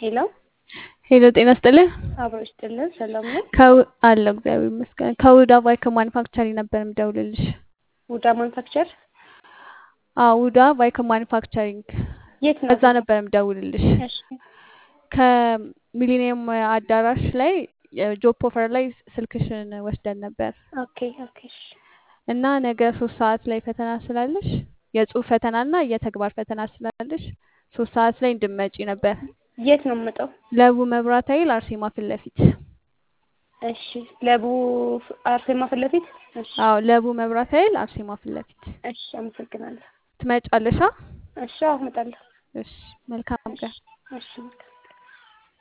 ሄሎ ሄሎ ጤና ይስጥልኝ። አብሮ ይስጥልን። ሰላም ነው? ከው አለሁ እግዚአብሔር ይመስገን። ከውዳ ቫይክ ማኒፋክቸሪንግ ነበር የምደውልልሽ። ውዳ ማኑፋክቸር አዎ ውዳ ቫይክ ማኒፋክቸሪንግ የት ነው? እዛ ነበር የምደውልልሽ። እሺ ከሚሊኒየም አዳራሽ ላይ ጆብ ኦፈር ላይ ስልክሽን ወስደን ነበር ኦኬ ኦኬ እሺ እና ነገ ሶስት ሰዓት ላይ ፈተና ስላለሽ የጽሁፍ ፈተና እና የተግባር ፈተና ስላለሽ ሶስት ሰዓት ላይ እንድመጪ ነበር። የት ነው የምመጣው? ለቡ መብራት ኃይል አርሴማ ፊት ለፊት። እሺ ለቡ አርሴማ ፊት ለፊት። እሺ አዎ ለቡ መብራት ኃይል አርሴማ ፊት ለፊት እሺ አመሰግናለሁ። ትመጫለሻ? እሺ አዎ እመጣለሁ። እሺ መልካም ቀን። እሺ መልካም